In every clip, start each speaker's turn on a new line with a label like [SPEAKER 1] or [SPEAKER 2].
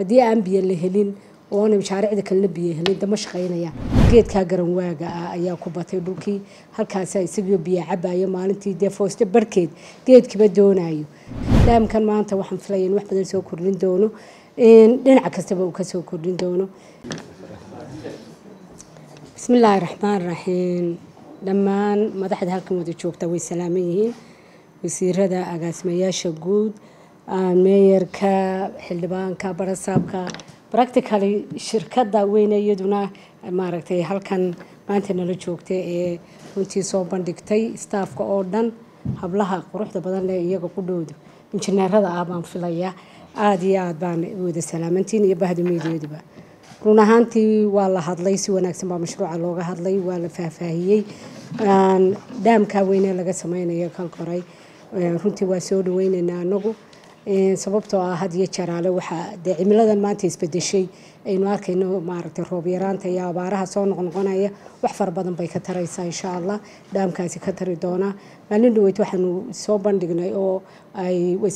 [SPEAKER 1] haddii aan biyo la helin oona mashaariicda kalena biyo helin dama shaqaynaya geedkaa garanwaaga ah ayaa ku batay dhulkii halkaasa isagoo biyo cabayo maalintii dee fooste barhkeed geedkiba doonayo daamkan maanta waxaan filaya in wax badan soo kordhin doono dhinaca kastaba uu kasoo kordhin doono bismillaahi raxmaan raxiim dhammaan madaxda halkan wada joogta way salaaman yihiin wasiirada agaasimayaasha guud meeyarka xildhibaanka barasaabka practically shirkada weyne iyaduna maaragtay halkan maanta nala joogta ee runtii soo bandhigtay staafka oo dhan hablaha quruxda badan leh iyaga ku dhowda injineerada ah baan filaya aada iyo aada baan wada salaamantiin iyo bahda miidiyaduba run ahaantii waa la hadlay si wanaagsan baa mashruuca looga hadlay waa la faahfaahiyey dhaamkaa weyne laga sameynayo kalkoray runtii waa soo dhaweyneynaa anagu sababtoo ah had iyo jaraale waxaa dee cimiladan maanta isbedeshay aynu arkayno maaragtay roob yaraanta iyo abaaraha soo noqnoqonaya wax fara badan bay ka taraysaa insha allah dhaamkaasi ka tari doonaa maalin dhaweyd waxaanu soo bandhignay oo ay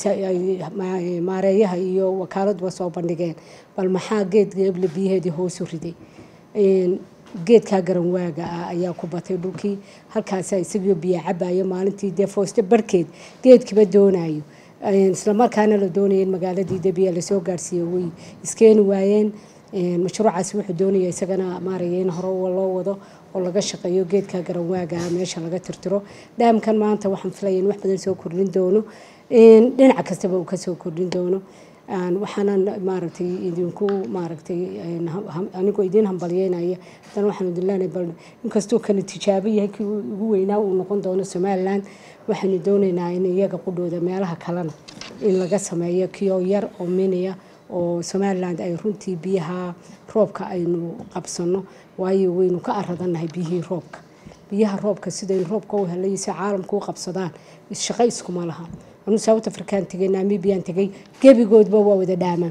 [SPEAKER 1] maareeyaha iyo wakaaladba soo bandhigeen bal maxaa geed geeble biyaheedii hoosu riday geedkaa garanwaaga ah ayaa ku batay dhulkii halkaasa isagoo biyo cabayo maalintii dee fooste barhkeed geedkiba doonayo islamarkaana la doonaya in magaaladii debiya lasoo gaarsiiyo way iskeeni waayeen mashruucaasi wuxuu doonaya isagana maaraya in hore loo wado oo laga shaqeeyo geedka garanwaaga meesha laga tirtiro dhaamkan maanta waxaan filaya in wax badan soo kordhin doono dhinaca kastaba uu kasoo kordhin doono waxaanan maaragtay idinku maaragtay anigoo idiin hambalyeynaya haddana waxaan idin leenahay bal inkastuu kani tijaabo yahay kii ugu weynaa uu noqon doono somaliland waxaanu doonaynaa in iyaga qudhooda meelaha kalena in laga sameeyo kiyoo yar oo miniya oo somaliland ay runtii biyaha roobka aynu qabsano waayo waynu ka aradannahay biyihii roobka biyaha roobka sidaynu roobka u helay si caalamka u qabsadaan shaqo iskuma laha anu south african tegay namibian tegay gebigoodba waa wada dhaaman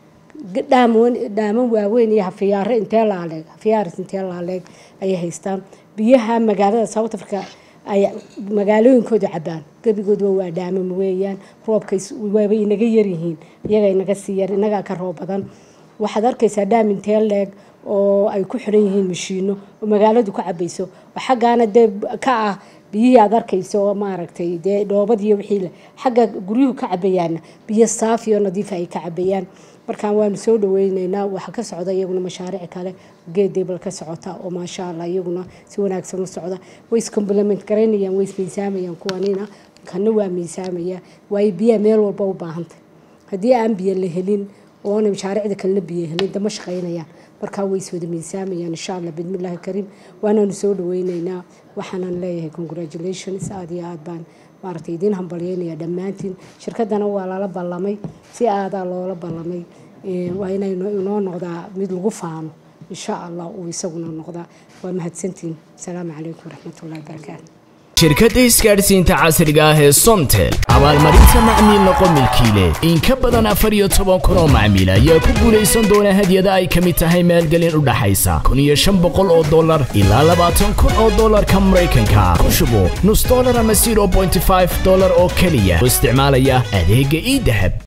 [SPEAKER 1] dhaaman waaweyn iyo hafiyaare intee laaleeg hafiyaaris intee laaleeg ayay haystaan biyaha magaalada south africa ay magaalooyinkooda cabaan gebigoodba waa dhaaman weeyaan roobka waabay inaga yaryihiin iyaga inaga sii yar inagaa ka roob badan waxaad arkaysaa dhaam intee leeg oo ay ku xiran yihiin mashiino oo magaaladu ka cabayso oo xaggaana dee ka ah biyihii aad arkayso oo maaragtay dee dhoobadiiyo wixiile xagga guryuhu ka cabayaana biyo saafi oo nadiifa ay ka cabayaan markaan waanu soo dhaweyneynaa waxaa ka socda iyaguna mashaariic kale geedeebal ka socota oo maasha allah iyaguna si wanaagsan u socda way iscomplement garaynayaan way ismiisaamayaan kuwanina kana waa miisaamaya waayo biyaha meel walba u baahantay haddii aan biyo la helin oona mashaariicda kalena biyo helin dama shaqaynayaan markaa way iswada miisaamayaan insha allah bidmillaahi kariim waanaanu soo dhaweyneynaa waxaanan leeyahay congratulations aada iyo aad baan maaragtay idiin hambalyeynaya dhammaantiin shirkadana waa lala ballamay si aadaa loola ballamay waa inay inoo noqdaa mid lagu faano insha allah uu isaguna noqdaa waa mahadsantiin asalaamu calaykum waraxmatullahi wabarakaatu
[SPEAKER 2] shirkadda isgaadhsiinta casriga ah ee somtel abaalmarinta macmiil noqo milkiile in ka badan afar iyo toban kun oo macmiil ayaa ku guulaysan doona hadyada ay ka mid tahay maalgelin u dhaxaysa kun iyo shan boqol oo dollar ilaa labaatan kun oo dollarka maraykanka ku shubo nus dollar ama zero bointy five dollar oo keliya oo isticmaalaya adeegga ii dahab